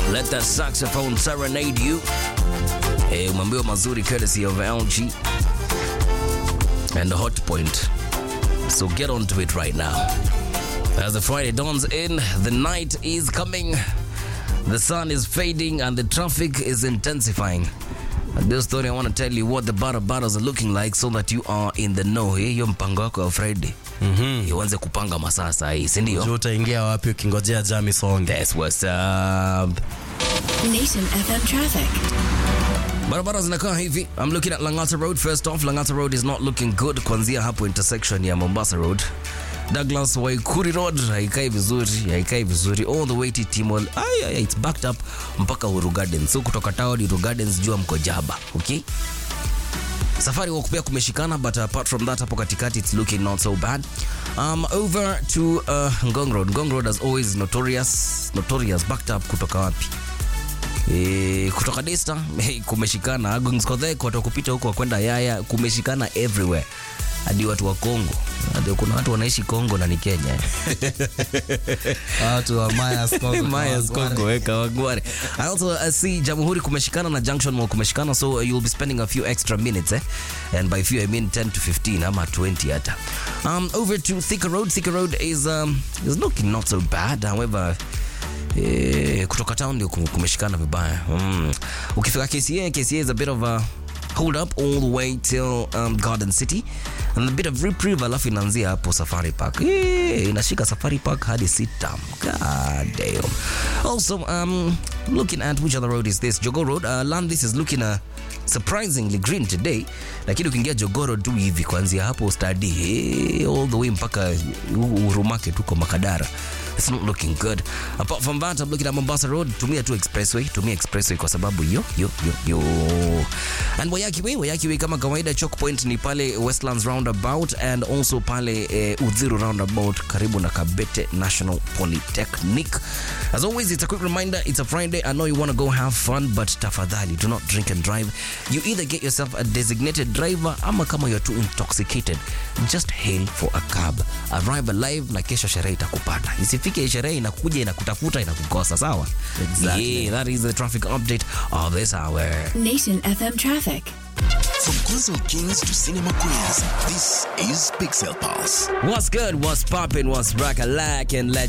Let that saxophone serenade you. Eh, umambiwa mazuri courtesy of LG and the hot point. So get on to it right now. As the Friday dawns in, the night is coming, the sun is fading, and the traffic is intensifying. And this story, I want to tell you what the barabaras are looking like so that you are in the know. Eh, Hiyo mpango wako wa Friday mm-hmm. uanze kupanga masaa saa hii, si ndio? Juu utaingia wapi ukingojea jami songe? That's what's up. Nation FM traffic. barabara zinakaa hivi i'm looking at langata road first off langata road is not looking good kuanzia hapo intersection ya mombasa road douglas waikuri road haikai vizuri haikai vizuri all the way to timol ay, ay, it's backed up mpaka uru gardens so kutoka town uru gardens jua mko jaba okay safari wa kupea kumeshikana but apart from that hapo katikati it's looking not so bad um, over to uh, ngong road ngong road as always notorious notorious backed up kutoka wapi E, kutoka Desta hey, kumeshikana Agungskodhek, watu wa kupita huko wakwenda Yaya, kumeshikana everywhere hadi watu wa Kongo. Hadi kuna watu wanaishi Kongo na ni Kenya Watu wa Mayas Kongo. Mayas Kongo weka wagware. I also uh, see Jamhuri kumeshikana na Junction Mall kumeshikana so uh, you'll be spending a few extra minutes eh? And by few I mean 10 to 15 ama 20 hata. Um, over to Thika Road. Thika Road is um, is looking not so bad. However, Eh, kutoka town ndio kum- kumeshikana vibaya mm. ukifika KCA KCA is a bit of a hold up all the way till um, Garden City and a bit of reprieve alafu inaanzia hapo Safari Park eh, inashika Safari Park hadi Sitam god damn also um, looking at which other road is this Jogo Road uh, land this is looking uh, surprisingly green today lakini ukiingia jogoro tu hivi kuanzia hapo stadi eh, all the way mpaka Uhuru Market huko Makadara it's not looking good apart from that I'm looking at Mombasa Road tumia tu expressway tumia expressway kwa sababu yo yo yo yo and Wayaki Way Wayaki Way kama kawaida choke point ni pale Westlands roundabout and also pale eh, Udhiru roundabout karibu na Kabete National Polytechnic as always it's a quick reminder it's a Friday I know you want to go have fun but tafadhali do not drink and drive you either get yourself a designated driver ama kama you're too intoxicated just hail for a cab arrive alive na kesho sherehe itakupata isifike sherehe inakuja inakutafuta inakukosa sawa Exactly. yeah, that is the traffic update of this hour Nation FM traffic. From console kings to cinema queens, this is Pixel Pulse. What's good? What's poppin'? What's rack a lack? And let